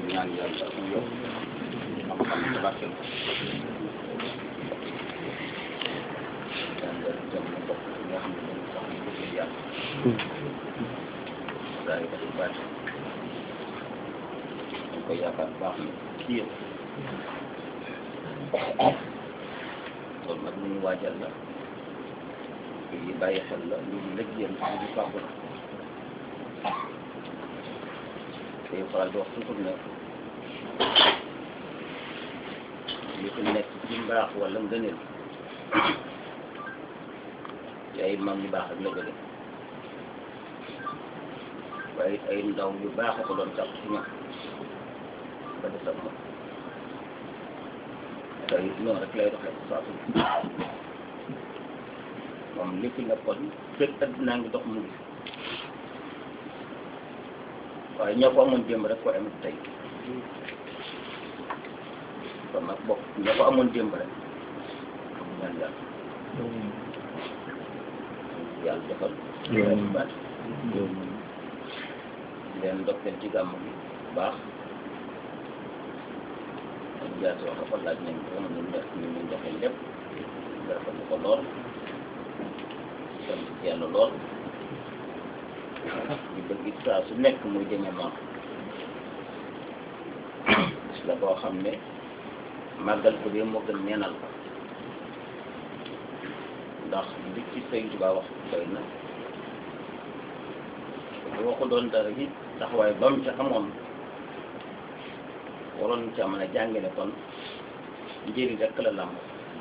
ñaan yàlla mu yokk xam-xam ci barke ko yàlla dem mu bokk ci nga xam ne dañu sax ñu bëgg yàlla daal di ko bàcc dañ koy yaakaar bu baax na ci yëpp loolu nag lu ñu waajal la lu ñu bàyyi xel la lu ñu lëj yéen lu ñu fàggu la day faral di wax toujours ne li fi nekk ci mbaax wala ngëneel yaay mag ñu baax ak la gëne waaye it ay ndaw yu baax a ko doon sàkk ci ñoom ba des ak moom te it noonu rek lay doxee saa su moom li fi nekkoon fekk addinaa ngi dox mu ngi waaye ñoo ko amoon démb rek ko am tey kon nag bokk ñoo ko amoon démb rek ñaan yàlla yàlla defal leen baat leen ndokkeel ci gàmm bi baax ak jaasi wax ko laaj nañ ko ñu def ñu ñu joxe lépp rafetlu ko lool sant yàlla lool ñu bëgg it saa su nekk muy demee noonu gis la boo xam ne màggal ko dee moo gën neenal ko ndax li ci Sëñ Tuubaa wax doy na boo ko doon dara it taxawaay ba mu ca amoon waroon ca mën a jàngale kon njëriñ rek la làmb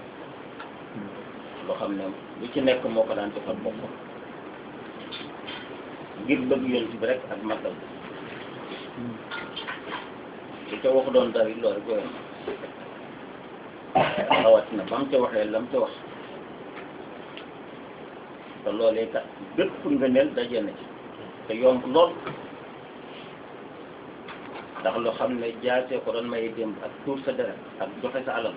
loo xam ne lu ci nekk moo ko daan defal boppam ngir bëgg yonent bi rek ak màggal li ca wax doon dara it loolu rek doyoon na rawatina ba mu ca waxee la mu ca wax te loolee kat bépp ngëneel daje na ci te yomb lool ndax loo xam ne jaasee ko doon maye démb ak tuur sa deret ak joxe sa alal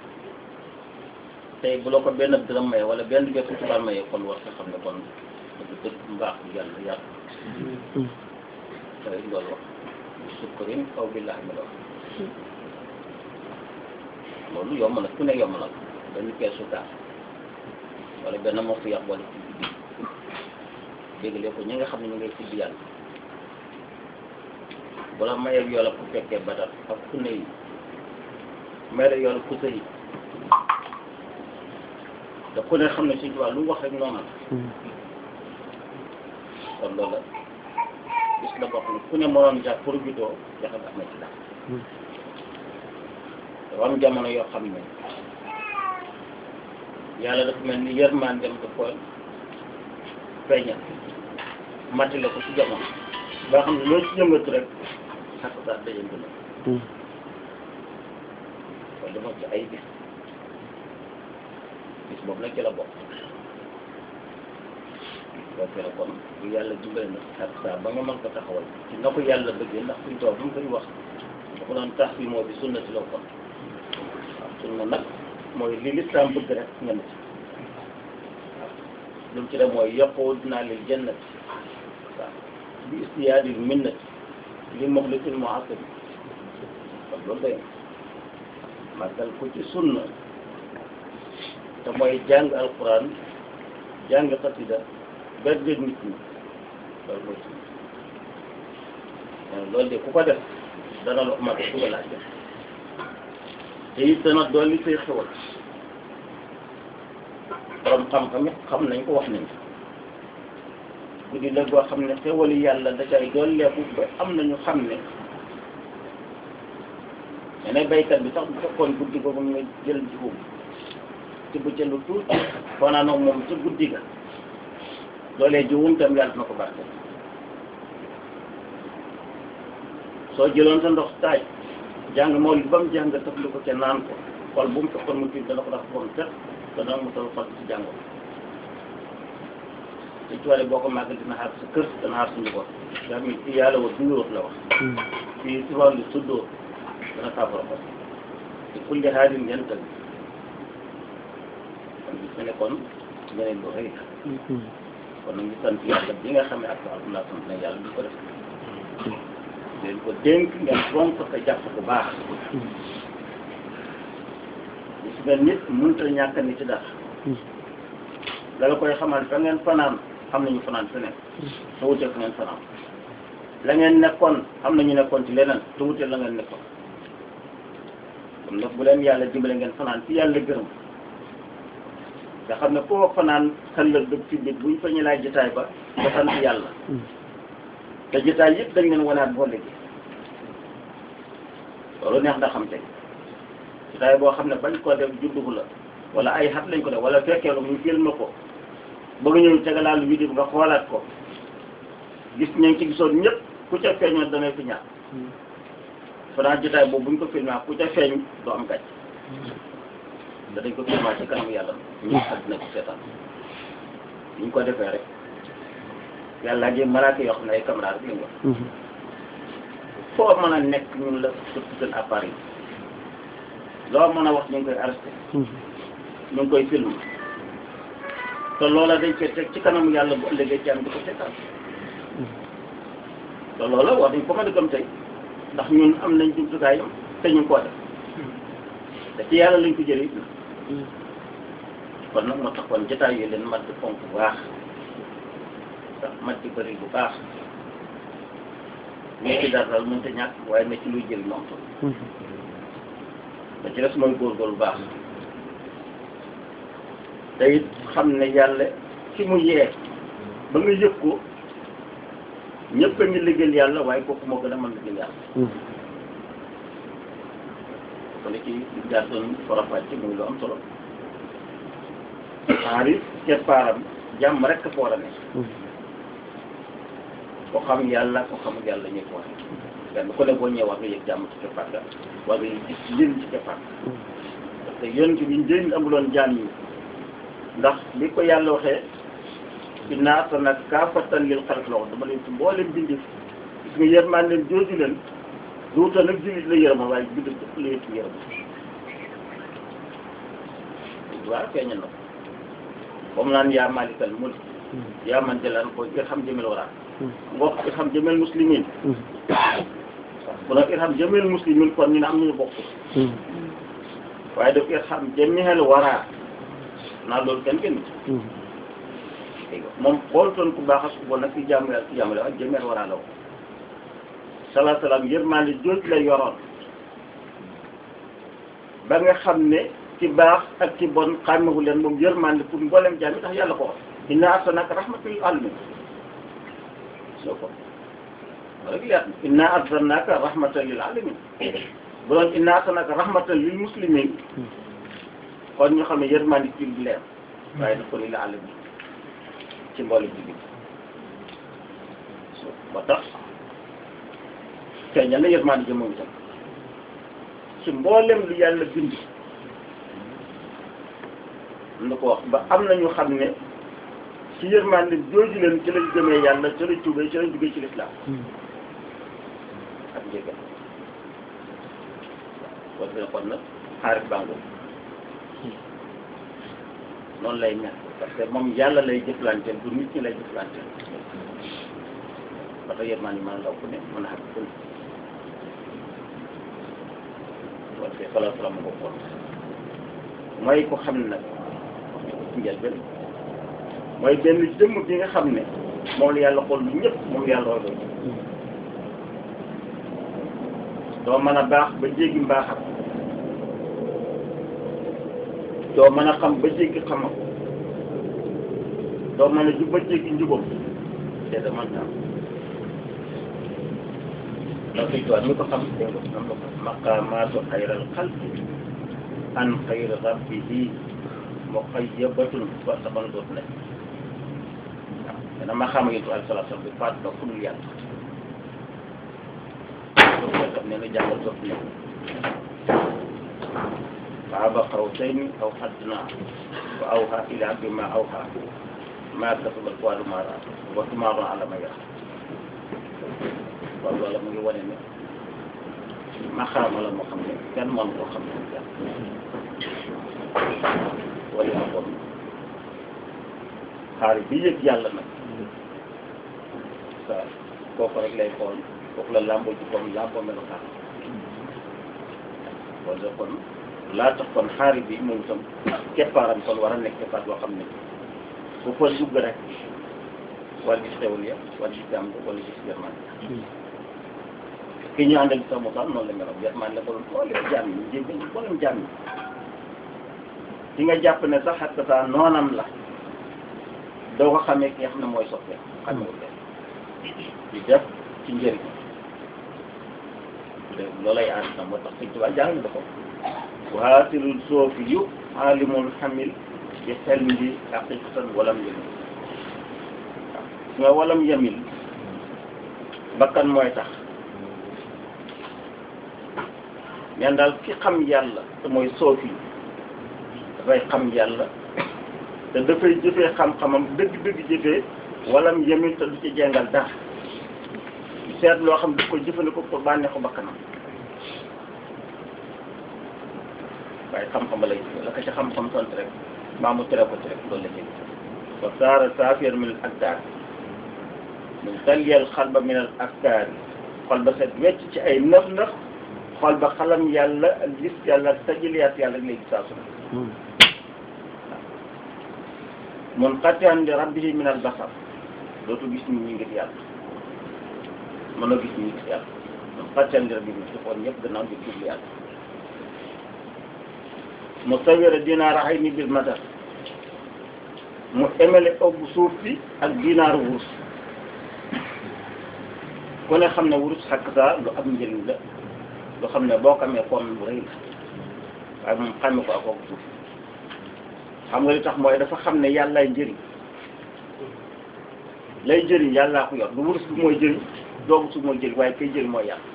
tey bu la ko benn dërëm maye wala benn bépp tubaab maye kon war nga xam ne kon dëgg dëgg mbaax bi yàlla yàlla te loolu wax sukkurin kaw billahi mi la wax loolu yomb na ku ne yomb na benn keesu gaas wala benn mokk yàq wala ci guddi déglee ko ñi nga xam ne ñu ngay tudd yàlla bu la mayee yoola ku fekkee badar ak ku ne yi may la yoola ku sëyi da ku ne xam ne suñu tubaab lu mu wax rek noonu la kon loolu la gis la boo xam ne ku ne mënoon jàpp pour jutoo jaxe ba amee ci daal dafa am jamono yoo xam ne yàlla dafa mel ni yërmandeem da ko feeñal matale ko ci jamono ba xam ne loolu ci yëngatu rek xas daal da yëngu na kon dama ci ay bis bis boobu nag ci la bokk boo ci la kon bu yàlla dimbale na xat saa ba nga mën ko taxawal ci na ko yàlla bëggee ndax suñ toog bu mu koy wax dafa doon tax bi moo bi sunna ci la kon waaw sunna nag mooy li lislaam bëgg rek nga ne ci waaw lu mu ci def mooy yokkoo dinaa lil jannati waaw bi istiyaadil minnati li muxlisil muhasib kon loolu day màggal ko ci sunna te mooy jàng alquran jàng xasida bergeg nit ñi loolu mooy sunna loolu de ku ko def dana la mat ku la laaj te it dana dolli say xewal borom xam-xam it xam nañ ko wax nañ ko guddi la boo xam ne xewali yàlla da cay dolleeku ba am nañu xam ne mene baykat bi sax bu fekkoon guddi googu nga jël jiwu ci bu jëlu tuuti fanaanoo moom ca guddi ga loolee jiwum tam yàlla na ko barke soo jëloon sa ndox taaj jàng mool bi ba mu jàng tëfli ko ca naan ko xol bu mu fekkoon mu tiit dana ko dax borom set dana mu tal xol ci jàngoo te coole boo ko màgg dina xaar sa kër dana xaar sa njaboot nga xam ne fii yàlla wa duyóot la wax fii si wàllu suddoo dana saafara ko te kulli xaarin yental kon gis nga ne kon ngeneen lu rëy la kon nag ñu sant yàlla bi nga xam ne ak alhamdulilah sant na yàlla di ko def leen ko dénk ngeen fonk ko jàpp bu baax gis nga nit mënut a ñàkk nit ci dara dala koy xamal fa ngeen fanaan xam nañu fanaan feneen te wutee fa ngeen fanaan la ngeen nekkoon am nañu nekkoon ci leneen te wutee la ngeen nekkoon kon nag bu leen yàlla dimbale ngeen fanaan ci yàlla gërëm nga xam ne koo fanaan xëllëg dëgg ci bit buñ fa ñu laaj jotaay ba nga sant yàlla te jotaay yëpp dañ leen wanaat boo léegi loolu neex na xam tey jotaay boo xam ne bañ ko def juddu la wala ay xat lañ ko def wala fekkeelu ñu film ko ba nga ñëw tegalaalu vidéo bi nga xoolaat ko gis ñañ ci gisoon ñëpp ku ca feeñoon da ngay fi ñaar fanaan jotaay boobu buñ ko filmé ku ca feeñ doo am gàcc da dañ ko filmé ci kanam yàlla ñu àddina ko seetaan ñu ko defee rek yàlla ngi malaaka yoo xam ne ay caméra rek lañ wax foo mën a nekk ñun la surtout seen appareil loo mën a wax ñu ngi koy arrêté ñu ngi koy film te loola dañ koy teg ci kanamu yàlla bu ëllëgee ci am di ko seetaan te loola wax dañ ko mën a gëm tey ndax ñun am nañ jumtukaayam te ñu ngi koo def te ci yàlla lañ ko jëlee kon nag moo tax kon jotaay yi leen mat di fonk bu baax ndax mat di bëri bu baax mais ci dara daal mënut a ñàkk waaye na ci luy jël moom tam da ci des mooy góorgóorlu bu baax te it xam ne yàlla ci mu yee ba nga yëg ko ñëpp a ngi liggéeyal yàlla waaye kooku moo gën a mën liggéeyal yàlla kon ci jaar doon forafaj ci muy lu am solo xaaris keppaaram jàmm rek fa war a nekk ko xam yàlla ko xamul yàlla ñëpp wax benn ku ne boo ñëwee war nga yëg jàmm ci keppaar ga war nga gis njëriñ ci keppaar parce que yonent bi njëriñ amuloon jaam yi ndax bi ko yàlla waxee inna arsalnaaka kaafatan lil xalqi la wax dama leen ci mboolem bindi gis nga yërmaan leen jooju leen duuta nag jullit la yërëma waaye bind dëpp la yëpp yërëma waaw feeñal na ko comme naan yaa malikal mulk yaa man jëlaan ko irham jëmel waraa ngox irham jëmel muslimin bu nag irham jëmel muslimin kon ñu ne am nañu bokk waaye daf irham jëmel waraa naa loolu kenn kenn moom xoolutoon ku baax ak ku bon nag ci jaamu yàlla ci jaamu yàlla ak jëmeel waraa la woon salaa salaam yërmande jooj la yoroon ba nga xam ne ci baax ak ci bon xàmmewu leen moom yërmande pour mboolem jaam yi tax yàlla ko wax inna arsalnaaka rahmatan lil aalamiin soo ko rek leer na inna arsalnaaka rahmatan lil aalamiin bu doon inna arsalnaaka rahmatan lil muslimiin kon ñu xam ne yërmande ci lu leer waaye daf ko lil aalamiin ci mboolem jullit moo tax feeñal na yërmande ji moom itam ci mboolem lu yàlla bind na ko wax ba am na ñu xam ne ci yërmande jooju leen ci lañ gëmee yàlla ci lañ tuubee ci lañ duggee ci lislaam ak njëgal kon dina kon nag xaarit bàngo noonu lay mel parce que moom yàlla lay jëflanteel du nit ñi lay jëflanteel ba tax yërmande mën a law ku ne mën a xam ku ne parce que salaa salaam nga ko mooy ko xam ne nag ci njëlbeen mooy benn jëmm bi nga xam ne moom la yàlla xool lu ñëpp moom yàlla roy doo mën a baax ba jéggi mbaaxam doo mën a xam ba jéggi xamam doo mën a jub ba jéggi njubam te da man am ndax suy tuwaat mi ko xam dégg nga am na ko maqaamaatu xayral xalqi an xayri rabbihi muxayyabatun ba sa ban doot nekk waaw dana ma xam yéen alayhi salaatu salaam bi faat ba ku dul yàlla loolu tam nee na jàngal doot nekk qaaba qawsayni aw adnaa fa awhaa ilaa abdihi maa awhaa maa kasaba al-fuaadu maa raa wa tumaaruuna alaa maa yaraa waaw loolu mu ngi wane ne maxaama la moo xam ne kenn mën koo xam ne kenn wala yaa bon xaar bi yëg yàlla nag sa kooku rek lay xool foofu la làmboo ci comme làmboo melokaan wala kon laa tax kon xaari bi moom itam keppaaram kon war a nekk keppaar boo xam ne bu fa dugg rek war gis xewal ya war gis jàmm wala gis yërmande ki ñu àndal sax Moussa noonu la meloon yërmande la ko doon xoolee jàmm yi jéggal mboolem jàmm yi ki nga jàpp ne sax ak saa noonam la doo ko xamee ki nga xam ne mooy soppee xamewul leen di def ci njëriñ loolay ànd na moo tax Sëñ Tuubaa jàng na ko waatilul soofi yu alimul xamil bi xel bi haqiqatan walam yamil waaw nga walam yamil bakkan mooy tax ñaan daal ki xam yàlla te mooy soofi dafay xam yàlla te dafay jëfee xam-xamam dëgg-dëgg jëfee walam yamil te du ci jengal dara seet loo xam du ko jëfandikoo pour bànneexu bakkanam waaye xam-xam lay la ko ci xam-xam sant rek maa mu tere ko ci rek loolu la jël wa saara saafiyar min al akdaar min taliyal xalba min al akdaar xol ba set wecc ci ay nëf nëf xol ba xalam yàlla ak gis yàlla ak tajiliyaat yàlla ak léegi saa su ne mun xatian li rabbihi min al basar dootu gis nit ñi ngir yàlla mënoo gis nit ñi ngir yàlla mun xatian li rabbihi ci xool ñëpp gannaaw di jublu yàlla mu sawira dinaar ay ni bil madar mu emele ëbb suuf bi ak dinaaru wurus ku ne xam ne wurus xakk saa lu am njëriñ la lu xam ne boo ko amee koom bu rëy la waaye moom xame ko ak ëbb suuf xam nga li tax mooy dafa xam ne yàllaay njëriñ lay jëriñ yàllaa ko yor lu wurus bi mooy jëriñ doogu suuf mooy jëriñ waaye kay jëriñ mooy yàlla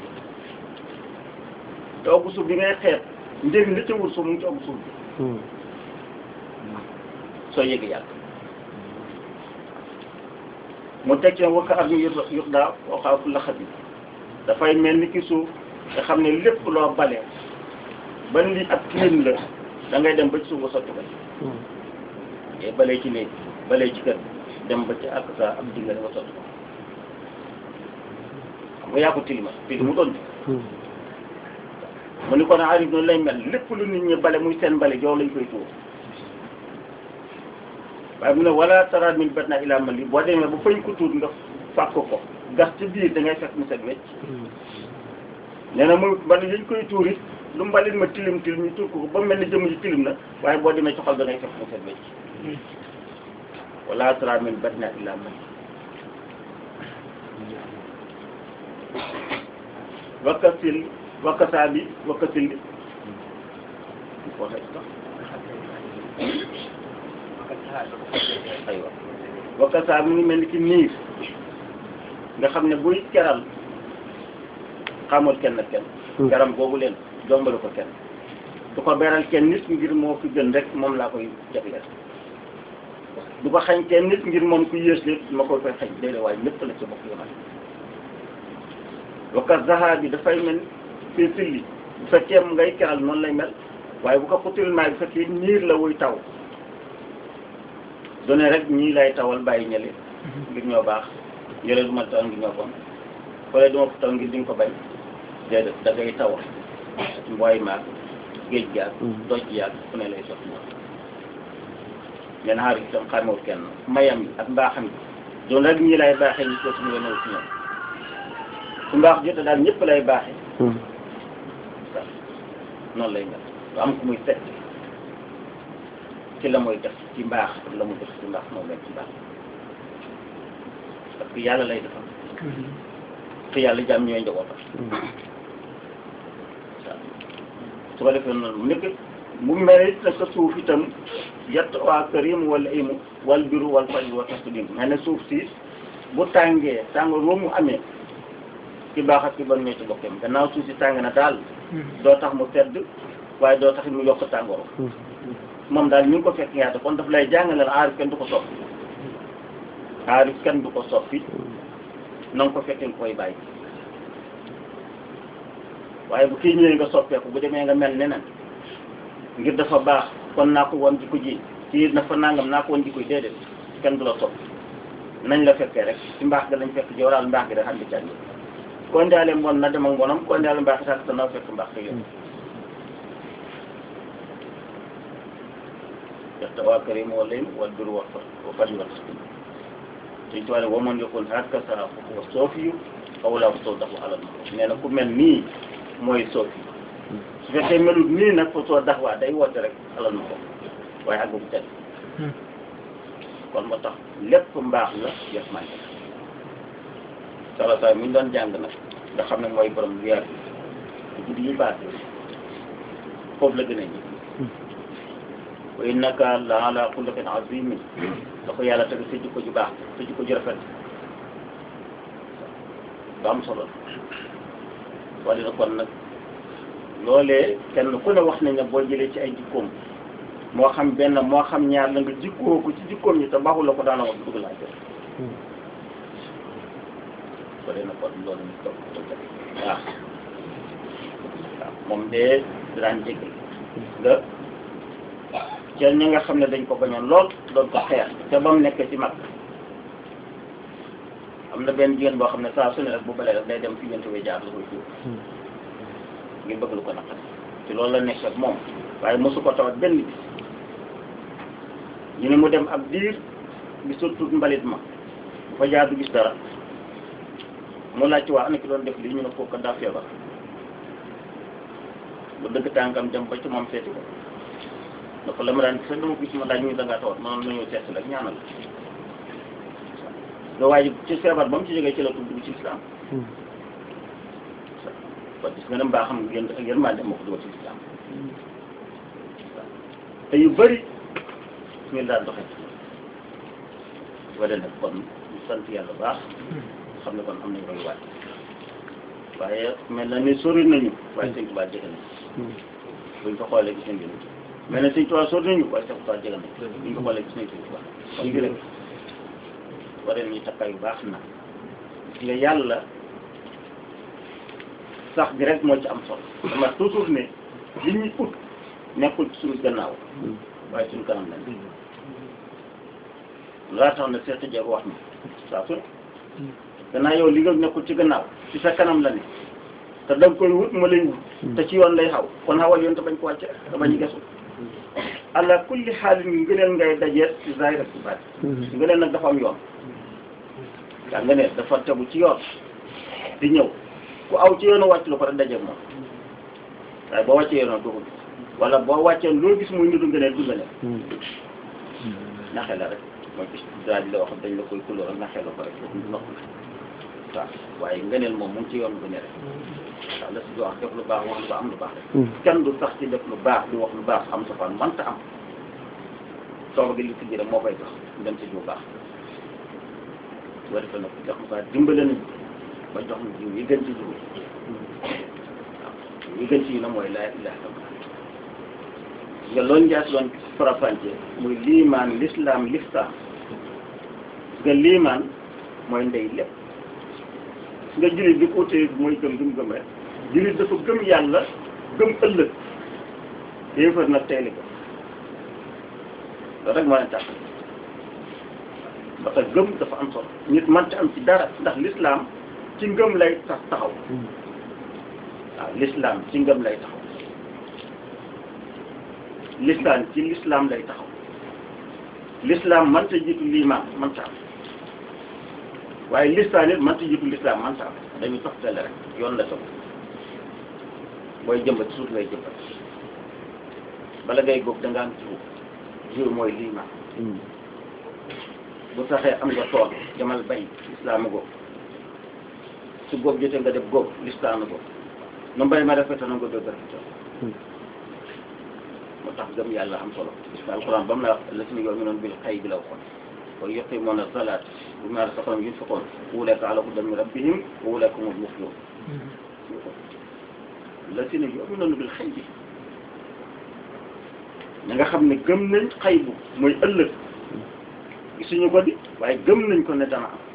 doogu suuf bi ngay xeet njëriñ li ca wur suuf mu ngi ci ëpp suuf bi soo yëg yàlla mu teg ci wakka am ñu yux yux daa waxaa fu laxat bi dafay mel ni ki suuf nga xam ne lépp loo bale ba li ab tilim la da ngay dem ba ci suuf ba sotti ko ci ngay balee ci néeg balee ci kër dem ba ci ak sa ab dinga nga sotti ko xam nga yaa ko tilima tilim mu doon mu ni kon arif noonu lay mel lépp lu nit ñi bale muy seen bale jow lañ koy tuur waaye mu ne wala tara min bat na ilaa mali boo demee ba fañ ko tuur nga fàkk ko gas ci biir da ngay fekk mu set wecc nee na muy ban yañ koy tuur it lu mbalit ma tilim tilim ñu tuur ko ba mel ni jëmm ji tilim na waaye boo demee ci xol da ngay fekk mu set wecc wala tara min bat na ilaa mali wakkasil wakkasaa bi wakkasil bi waxee sax aywa wakkasaa mi ngi mel ni ki niir nga xam ne buy keral xamul kenn kenn keram boobu leen jombalu ko kenn du ko beral kenn nit ngir moo fi gën rek moom laa koy jagleel du ko xañ kenn nit ngir moom ku yées lépp ma koy koy xañ déedéet waaye ñëpp la ci bokk yomal wakkat zaha bi dafay mel fii silli bu fekkee ngay keral noonu lay mel waaye bu ko xutilmaay bu fekkee niir la wuy taw done rek ñii lay tawal bàyyi ñële ngir ñoo baax ñële du ma taw ngir ñoo bon fële du ma taw ngir di nga ko bañ déedéet da ngay taw mbooy maag géej gaag doj yaag fu ne lay sotti ñoom leen xaar itam xamewul kenn mayam yi ak mbaaxam yi doon rek ñii lay baaxee ñu ko suñu ñëw si ñoom su mbaax jotee daal ñëpp lay baaxee noonu lay mel lu am ku muy fekk ci la muy def ci mbaax ak la muy def ci mbaax moom lañ ci mbaax parce que yàlla lay defal te yàlla jàmm ñooy njabootam waaw su ko defee noonu mu nekk mu mel it nag suuf itam yett waa kër yi mu wala imu wal biru wal faj wa tasdim mel ne suuf si bu tàngee tàngoor boobu mu amee ci baax ak ci bon ñoo ci bokkeem gannaaw suuf si tàng na daal doo tax mu sedd waaye doo tax mu yokk tàngoor moom daal ñu ngi ko fekk ñaata kon daf lay jàngalal aarif kenn du ko soppi aarif kenn du ko soppi na nga ko fekkee nga koy bàyyi waaye bu kii ñëwee nga soppeeku bu demee nga mel neneen ngir dafa baax kon naa ko woon jikko ji kii dafa nangam naa ko woon jikko ji déedéet kenn du la soppi nañ la fekkee rek ci mbaax ga lañ fekk jooraal mbaax gi rek xam di cànni koo njaale mbon na dem ak mbonam koo njaale mbaax sax te naa fekk mbaax te yow yaxta waa karim wa leen wal bir wax fa wa faj wat suñ tuwaale wa man yokkoon haka sa wa soofiyu aw laa ko soo daxu alal ma nee na ku mel nii mooy soofi su fekkee melut nii nag fa soo dax waa day woote rek alal ma ko waaye àggu bu tedd kon moo tax lépp mbaax la yëpp man sala sa mi ñu doon jàng nag nga xam ne mooy borom weer bi guddi yi passé foofu la gën a ji wa innaka la ala xuluqin azimin da ko yàlla teg sa jikko ju baax sa jikko ju rafet ba am solo wala na kon nag loolee kenn ku ne wax nañ ne boo jëlee ci ay jikkoom moo xam benn moo xam ñaar la nga jikkoo ko ci jikkoom ñi te baaxul la ko daana wax dugg laa jël ko dee na kon loolu ñu topp ko jël waaw waaw moom de daan jégal nga ca ñi nga xam ne dañ ko bañoon lool doon ko xeex te ba mu nekk ci mag am na benn jigéen boo xam ne saa su ne rek bu balee rek day dem fi ñeenti way jaar la koy tuur ngir bëgg lu ko naqari ci loolu la nekk ak moom waaye mosu ko tawat benn bis ñu ne mu dem ab diir gisul tuut mbalit ma bu fa jaar du gis dara mu laaj ci waa ana ki doon def lii ñu ne kooku daa feebar bu dëgg tànkam dem ba ci moom seeti ko dafa la ma daan gis dama gis ma daaj ñu da ngaa tawat ma noonu ñëw seet si la ñaanal la waaye ci feebar ba mu ci jógee ci la tudd dugg ci islam kon gis nga ne mbaa xam ngeen ak yéen maa dem moo ko dugal ci islam te yu bëri ñu daan doxee wala nag kon ñu sant yàlla baax xam ne kon am nañ koy waaj waaye mel na ni sori nañu waaye sëñ Tuubaa jege nañu buñ ko xoolee gis nañ gën mel na sëñ Tuubaa sori nañu waaye sëñ Tuubaa jege nañu buñ ko xoolee gis nañ sëñ Tuubaa kon ngi rek waree nañu takkaay yu baax na gis nga yàlla sax bi rek moo ci am solo dama toujours ne li ñuy ut nekkul ci suñu gannaaw waaye suñu kanam lañ laa tax na seeta jar wax ni saa su ne gannaaw yow li nga nekkul ci gannaaw ci sa kanam la ne te da nga koy wut ma lay wut te ci yoon lay xaw kon xawal yoon te bañ ko wàcce te bañ a gesu ala kulli xaalin ngëneel ngay dajeet ci zahir ak ci baat ngëneel nag dafa am yoon yaa ngëneel dafa tegu ci yoon di ñëw ku aw ci yoonu wàcc lu ko rek dajeeg moom waaye boo wàccee yoon doo ko gis wala boo wàccee loo gis muy nidu ngëneel du ngëneel naxe la rek mooy gis daal di la wax dañ la koy kulóor ak naxe la ko rek foofu du nokk waaw waaye ngëneel moom mu ngi ci yoon bu ne rek waaw la si di wax def lu baax wax lu baax am lu baax rek kenn du sax ci def lu baax di wax lu baax am safaan manta am sooba gi li si rek moo koy tax dem ci lu baax boo defee nag jox ma dimbale nañu ba jox na jiw yi gën ci jiw waaw yi gën ci yi na mooy laa ilaha illallah nga loolu njaas doon farafànce muy liimaan lislaam liftaam nga liimaan mooy ndey lépp nga jullit bi ko utee mooy gëm gëm gëm rek jullit dafa gëm yàlla gëm ëllëg yéefar nag tey li ko loolu rek moo leen tax parce que gëm dafa am solo nit mënta am ci dara ndax lislaam ci ngëm lay tax taxaw waaw lislaam ci ngëm lay taxaw lislaam ci lislaam lay taxaw lislaam mënta jiitu liimaan mënta am waaye lislaam it mënta jiitu lislaam mënta am dañuy toftale rek yoon la toog booy jëmbat suuf ngay jëmbat bala ngay góob da nga am jiw jiw mooy liimaan bu saxee am nga tool demal bay lislaam a góob su góob jotee nga def góob lislaam a góob nu mbay ma rafetal na nga dëgg rafetal moo tax gëm yàlla am solo gis nga alquran ba mu la wax la si yow mi noonu bil xay bi la waxoon wa yuqimuuna salaat bu ma razaqnahum yunfiquun ulaa'ika alaa hudan min rabbihim wa ulaa'ika humul muflihuun la si ne yow mi noonu bil xay bi ña nga xam ne gëm nañ xay bu mooy ëllëg gisuñu ko di waaye gëm nañ ko ne dana am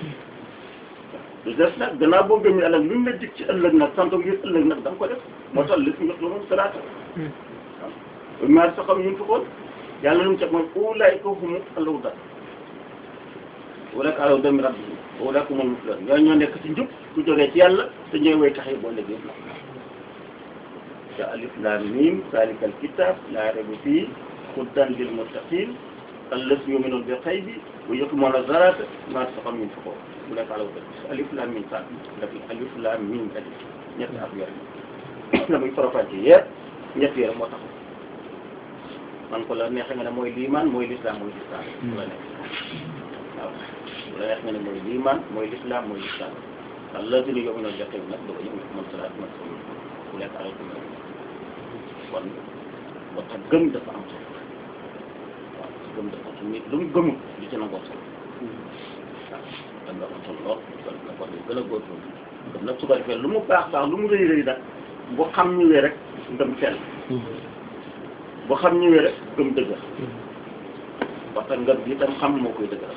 lu des nag gannaaw boo gëm yàlla luñ la dig ci ëllëg nag sant ngir ëllëg nag da nga ko def moo tax li fi yox la moom salaata waaw maar sa xam ñun fi xool yàlla lu mu teg mooy ulaa'ika humu al-hudaa ulaa'ika alaa hudan min rabbihim wa ulaa'ika humul muflihuun ñoo ñoo nekk ci njub ku jógee ci yàlla te ñooy way tax yi boo léegi yëpp nag te alif laam miim zaalikal kitaab laa rayba fiihi hudan lil muttaqiin allazina yu'minuuna bil ghaybi wa yuqiimuuna s-salaata wa mimmaa razaqnaahum yunfiquun bu nekk ala alif laam miim saat daf alif laam miim alif ñetti at yore la muy faram-fàcce yëpp ñett yore moo tax man ko la neexee nga ne mooy liimaan mooy lislaam mooy lislaam bu la neex waaw bu la neex nga ne mooy liimaan mooy lislaam mooy lislaam allazina yu'minuuna bil ghaybi nag doo ko yuqiimuuna s-salaata wa mimmaa razaqnaahum bu nekk ala kon moo tax gëm dafa am solo waaw gëm dafa am solo nit lu mu gëmul li ci nangoo solo waaw da nga am solo lool kon nag war nañu gën a góorgóorlu gëm nag su ko defee lu mu baax baax lu mu rëy rëy nag bu xam ñëwee rek ngëm sell bu xam ñëwee rek gëm dëgër parce que ngëm bi itam xam moo koy dëgëral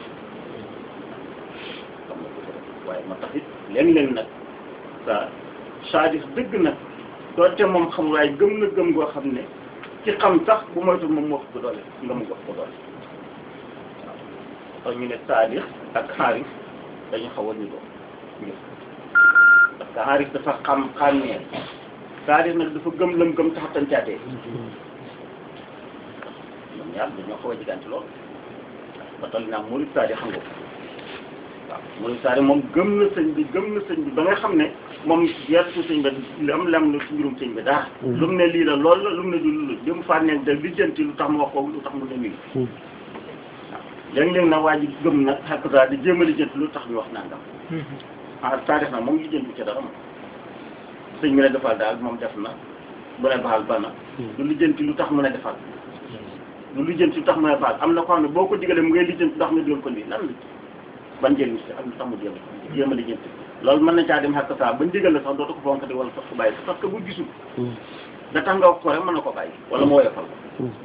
xam moo koy dëgëral waaye ma tax it léeg-léeg nag sa saadis dëgg nag doonte moom xam waaye gëm na gëm goo xam ne ci xam sax bu moytu moom moo ko doole nga mu ko doole waaw ñu ne saadix ak xaaris dañu xaw a niroo ñëpp parce que xaaris dafa xam xàmmee saadix nag dafa gëm lam gëm tax tancaatee ñoom ñaar dañoo xaw a jigante lool ba toll naa murid saadix xam nga ko waaw murid saadix moom gëm na sëñ bi gëm na sëñ bi ba nga xam ne moom yertu sëñ bi li am lam na ci mbirum sëñ bi daa lu mu ne lii la lool la lu mu ne du lu li mu fànneen da lijjanti lu tax mu wax ko lu tax mu ne lii waaw léeg-léeg nag waa ji gëm nag xakk saa di jéem a lijjanti lu tax ñu wax nangam ah saa def na moom lijjanti ci dara moom sëñ bi ne defal daal moom def na bu ne baal ba na lu lijjanti lu tax mu ne defal lu lijjanti lu tax mu ne baal am na ko xam ne boo ko digalee mu ngay lijjanti lu tax nga digal ko lii lan la ban njëriñ si ak lu tax mu jéem jéem a lijjanti loolu mën na caa dem xàq saa ba ndigal la sax dootu ko fonk di wala sax ko bàyyi parce que bu gisul da tax nga wax ko rek mën na ko bàyyi wala mu woyofal ko waaw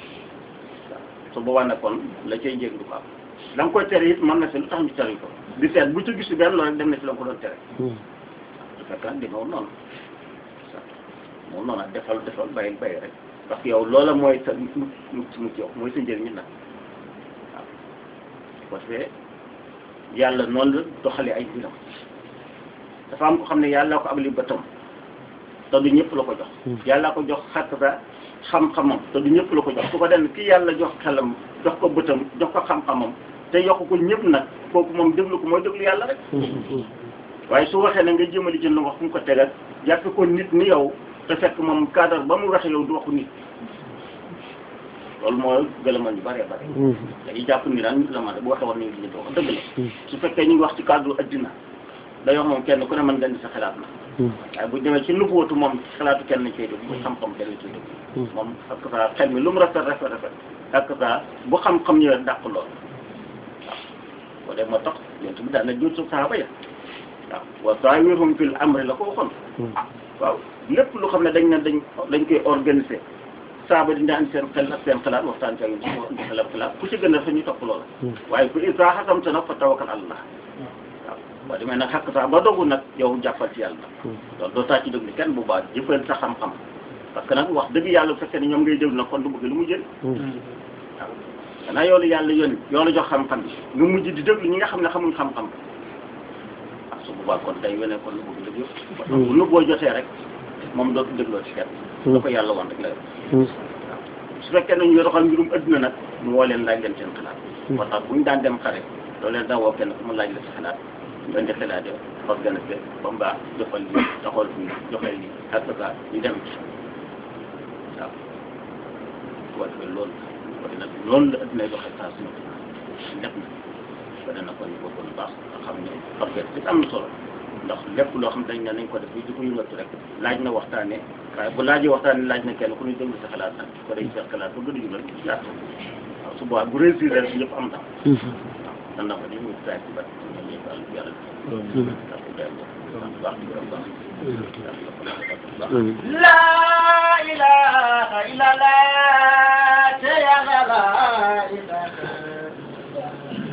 su boobaa nag kon la cay njëg du ko am la nga koy tere it mën na si lu tax ñu tere ko di seet bu ci gisu benn loolu rek dem na si la nga ko doon tere su fekk nag di moom noonu moom noonu defal defal bàyyil bàyyi rek parce que yow loola mooy sa mucc mucc yow mooy sa njëriñ nag waaw ko defee yàlla noonu la doxalee ay mbiram dafa am ko xam ne yàlla ko abali bëtam te du ñëpp la ko jox yàlla ko jox xàq sa xam-xamam te du ñëpp la ko jox su ko den ki yàlla jox xelam jox ko bëtam jox ko xam-xamam te yokk ko ñëpp nag kooku moom déglu ko mooy déglu yàlla rek waaye su waxee ne nga jëmali ci lu wax fu mu ko tegal jàppe ko nit ni yow te fekk moom cadre ba mu waxee yow du waxu nit loolu mooy gëlëmal ñu bëree bëri dañuy jàpp ni daal nit la ma bu waxee war nañu li ñu wax dëgg la su fekkee ñu ngi wax ci cadre addina day wax moom kenn ku ne mën nga indi sa xalaat na waaye bu demee ci nubuwatu moom xalaatu kenn nañ koy déglu bu xam-xam kenn nañ koy déglu moom ak sa xel mi lu mu rafet rafet rafet ak sa bu xam-xam ñëwee dàq lool waaw boo dee moo tax yonent bi daan na jur su saaba ya waaw wa saawirhum fil amri la ko waxoon waaw lépp lu xam ne dañ ne dañ dañ koy organiser saaba di daan seen xel ak seen xalaat waxtaan ci ak ñun si xalaat xalaat ku ci gën a fa ñu topp loola waaye ku isa xasamta nag fa tawakkal allah waaw boo demee nag xàq sax ba dogu nag yow jàppal ci yàlla nag loolu doo taa ci déglu kenn bu baax jëfal sa xam-xam parce que nag wax dëgg yàlla bu fekkee ne ñoom ngay déglu nag kon du bëgg lu mu jël waaw xanaa yoolu yàlla yónni yoolu jox xam-xam bi nga mujj di déglu ñi nga xam ne xamuñ xam-xam waaw su boobaa kon day wene kon lu bëgg dëgg yëpp bu nu boo jotee rek moom dootu dégloo ci kenn da ko yàlla wan rek la waaw su fekkee nañu doxal mbirum adduna nag mu woo leen laaj leen seen xalaat moo tax bu ñu daan dem xare loolu leen daa woo kenn ku mu laaj la si xalaat ñu indi xalaat yi organisé ba mu baax joxal lii doxal fii joxal lii ak ça ñu dem ci waaw su ko defee loolu ko nag loolu la addunay doxee saa suñu lépp na ba dana ko ñu bokkoon baax nga xam ne organisé am na solo ndax lépp loo xam dañ ne nañ ko def bi di ko yëngatu rek laaj na waxtaane waaye bu laajee waxtaane laaj na kenn ku ñu déglu sa xalaat nag ko day seet xalaat ba gën a jubal yaatu waaw su boobaa bu réussir rek ñëpp am tam waaw dan na ko di ñu saay ci bat ñoom ñëpp àll yàlla ndax ko day baax di gërëm baax la ilaha illallah te yàlla la ilaha